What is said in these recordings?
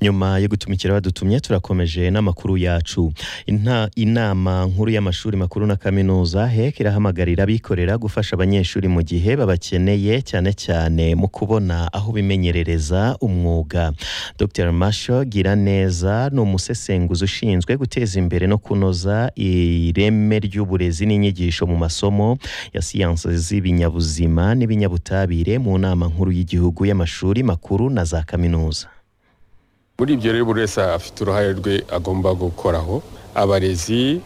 nyuma yo gutumikira badutumye turakomeje n'amakuru yacu Inta- inama nkuru y'amashuri makuru na kaminuza hek irahamagarira abikorera gufasha abanyeshuri mu gihe babakeneye cyane cyane mu kubona aho bimenyerereza umwuga dr masho giraneza ni umusesenguzi ushinzwe guteza imbere no kunoza ireme ry'uburezi n'inyigisho mu masomo ya siyansi z'ibinyabuzima n'ibinyabutabire mu nama nkuru y'igihugu y'amashuri makuru na za kaminuza muri ibyo rero buri wese afite uruhare rwe agomba gukoraho abarezi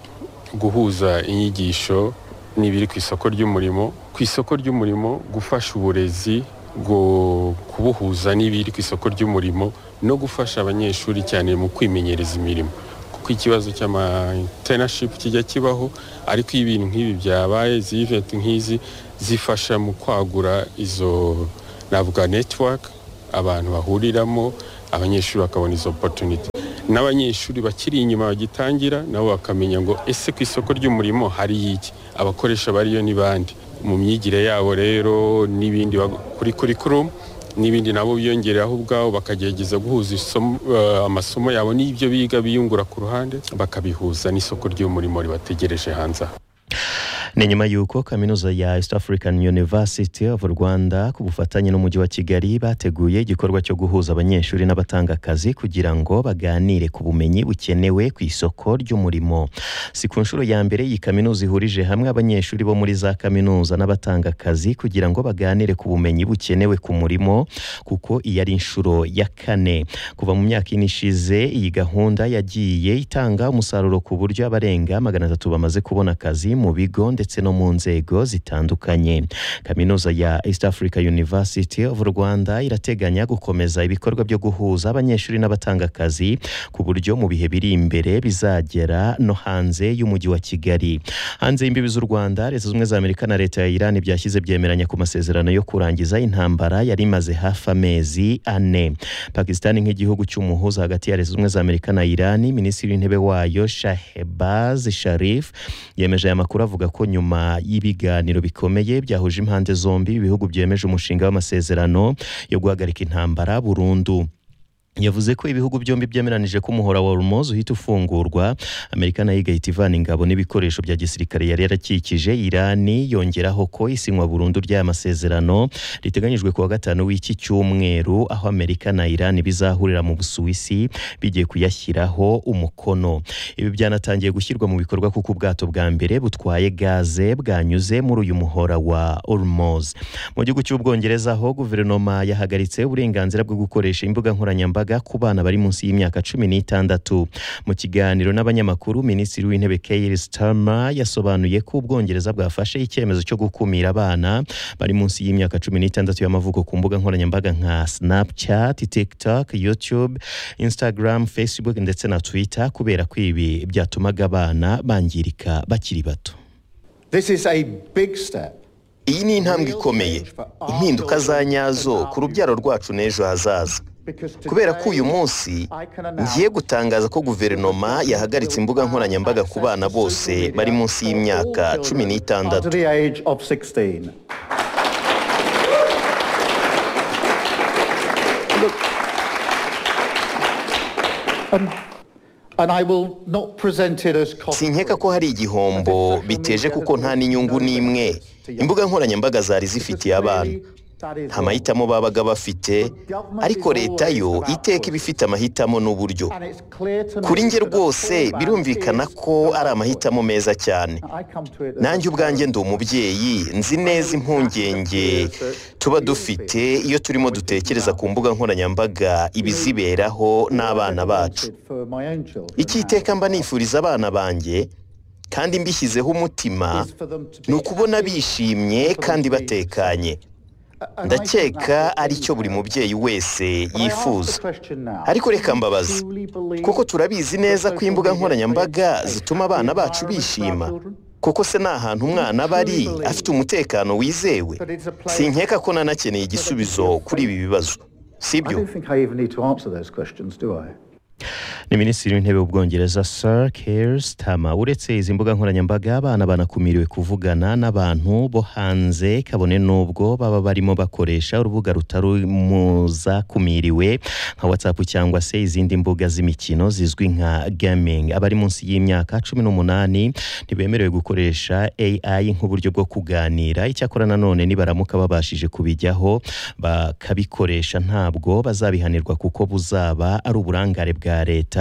guhuza inyigisho n'ibiri ku isoko ry'umurimo ku isoko ry'umurimo gufasha uburezi gu- kubuhuza n'ibiri ku isoko ry'umurimo no gufasha abanyeshuri cyane mu kwimenyereza imirimo kuko ikibazo cy'amatenashipu kijya kibaho ariko iyo ibintu nk'ibi byabaye izi iventi nk'izi zifasha mu kwagura izo navuga netiwaka abantu bahuriramo abanyeshuri bakabona izo opotuniti n'abanyeshuri bakiri inyuma bagitangira nabo bakamenya ngo ese ku isoko ry'umurimo hari iki abakoresha bariyo ni bande mu myigire yabo rero n'ibindi bag- kuri kurikurumu n'ibindi nabo biyongereraho ubwabo bakagerageza guhuza isomo- eh, amasomo yabo n'ibyo biga biyungura ku ruhande bakabihuza n'isoko ry'umurimo ribategereje hanze aha ni nyuma y'uko kaminuza ya east african university of rwanda ku bufatanye n'umujyi wa kigali bateguye igikorwa cyo guhuza abanyeshuri n'abatanga akazi kugira ngo baganire ku bumenyi bukenewe ku isoko ry'umurimo si ku nshuro ya mbere iyi kaminuza ihurije hamwe abanyeshuri bo muri za kaminuza n'abatanga akazi kugira ngo baganire ku bumenyi bukenewe ku murimo kuko iyi ari inshuro ya kane kuva mu myaka ine ishize iyi gahunda yagiye itanga umusaruro ku buryo abarenga magana atatu bamaze kubona akazi mu bigo ndetse no mu nzego zitandukanye kaminuza ya east africa university of rwanda irateganya gukomeza ibikorwa byo guhuza abanyeshuri n'abatanga akazi ku buryo mu bihe biri imbere bizagera no hanze y'umujyi wa kigali hanze y'imbibi z'u rwanda leta zunze ubumwe za amerika na leta ya iran byashyize byemeranya ku masezerano yo kurangiza intambara yari imaze hafi amezi ane pakisitani nk'igihugu cy'umuhuza hagati ya leta zunze ubumwe za amerika na iran minisitiri w'intebe wayo shahebaz sharif yemeje aya makuru avuga ko nyuma y'ibiganiro bikomeye byahuje impande zombi ibihugu byemeje umushinga w'amasezerano yo guhagarika intambara burundu yavuze ko ibihugu byombi byemeranije ko umuhora wa Hormuz uhita ufungurwa amerika nayo igahita ivana ingabo n'ibikoresho bya gisirikare yari yarakikije irani yongeraho ko isinywa burundu ry'aya masezerano riteganyijwe kuwa gatanu w'iki cyumweru aho amerika na irani bizahurira mu busuwisi bigiye kuyashyiraho umukono ibi byanatangiye gushyirwa mu bikorwa kuko ubwato bwa mbere butwaye gaze bwanyuze muri uyu muhora wa Hormuz mu gihugu cy'ubwongereza ho guverinoma yahagaritse uburenganzira bwo gukoresha imbuga nkoranyambaga ku bana bari munsi y'imyaka cumi n'itandatu mu kiganiro n'abanyamakuru minisitiri w'intebe Keir Starmer yasobanuye ko ubwongereza bwafashe icyemezo cyo gukumira abana bari munsi y'imyaka cumi n'itandatu y'amavuko ku mbuga nkoranyambaga nka Snapchat, TikTok, YouTube, Instagram, Facebook ndetse na Twitter kubera ko ibi byatumaga abana bangirika bakiri bato This is a big step. Iyi ni intambwe ikomeye, impinduka za nyazo ku rubyaro rwacu n'ejo hazaza. Kubera ko uyu munsi ngiye gutangaza ko guverinoma yahagaritse imbuga nkoranyambaga ku bana bose bari munsi y'imyaka cumi To n'itandatu. the age of 16. Look, um, and I will not present it as cost. sinkeka ko hari igihombo biteje kuko nta n'inyungu n'imwe imbuga nkoranyambaga zari zifitiye abana nta mahitamo babaga bafite ariko leta yo iteka iba ifite amahitamo n'uburyo kuri nge rwose birumvikana ko ari amahitamo meza cyane nanjye ubwanjye ndi umubyeyi nzi neza impungenge tuba dufite iyo turimo dutekereza ku mbuga nkoranyambaga ibiziberaho n'abana bacu icyo iteka mba nifuriza abana banjye kandi mbishyizeho umutima ni ukubona bishimye kandi batekanye ndakeka ari cyo buri mubyeyi wese yifuza ariko reka mbabaze kuko turabizi neza ko imbuga nkoranyambaga zituma abana bacu bishima kuko se ni ahantu umwana aba ari afite umutekano wizewe sinkeka ko nanakeneye igisubizo kuri ibi bibazo I sibyo don't think I even need to answer those questions, do I? ni minisitiri w'intebe w'ubwongereza sir keir starmer uretse izi mbuga nkoranyambaga abana banakumiriwe kuvugana n'abantu bo hanze kabone n'ubwo baba barimo bakoresha urubuga rutari mu zakumiriwe nka whatsapp cyangwa se izindi mbuga z'imikino zizwi nka gaming abari munsi y'imyaka cumi n'umunani ntibemerewe gukoresha ai nk'uburyo bwo kuganira icyakora nanone nibaramuka babashije kubijyaho bakabikoresha ntabwo bazabihanirwa kuko buzaba ari uburangare bwa leta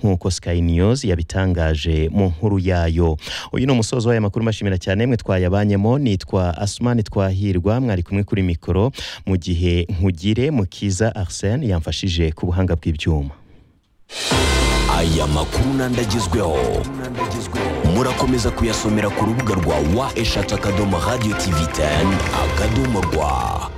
nk'uko sky news yabitangaje mu nkuru yayo uyu ni umusozo w'aya makuru mbashimira cyane mwe twayabanyemo nitwa asumani twahirwa mwari kumwe kuri mikoro mu gihe nkugire mukiza arsene yamfashije ku buhanga bw'ibyuma aya makuru n'andi agezweho murakomeza kuyasomera ku rubuga rwa wa eshatu akadomo radiyo tivi teni akadomo rwa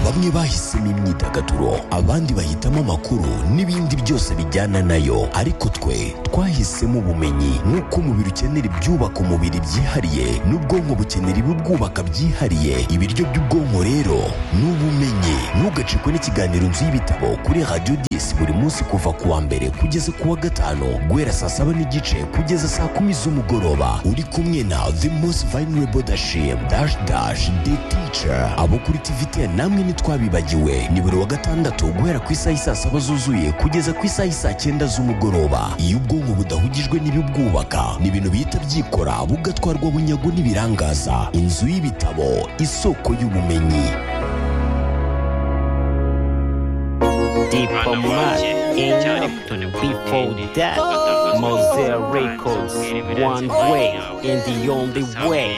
bamwe bahisemo imyidagaduro abandi bahitamo amakuru n'ibindi byose bijyana nayo ariko twe twahisemo ubumenyi nk'uko umubiri ukenera ibyubaka umubiri byihariye n'ubwonko bukenera ibibwubaka byihariye ibiryo by'ubwonko rero ni ubumenyi ntugacikwe n'ikiganiro nzu y'ibitabo kuri radiyo disi buri munsi kuva ku wa mbere kugeza ku wa gatanu guhera saa saba n'igice kugeza saa kumi z'umugoroba uri kumwe na the most vulnerable dashim dash dash the teacher abo kuri tv ten namwe ni ntitwabibagiwe ni buri wa gatandatu guhera ku isaha isaa saba zuzuye kugeza ku isaha isaa cyenda z'umugoroba iyo ubwonko budahugijwe n'ibibwubaka ni ibintu bihita byikora bugatwarwa bunyago n'ibirangaza inzu y'ibitabo isoko y'ubumenyi Diplomat in before that Mosaic Records one way and the only way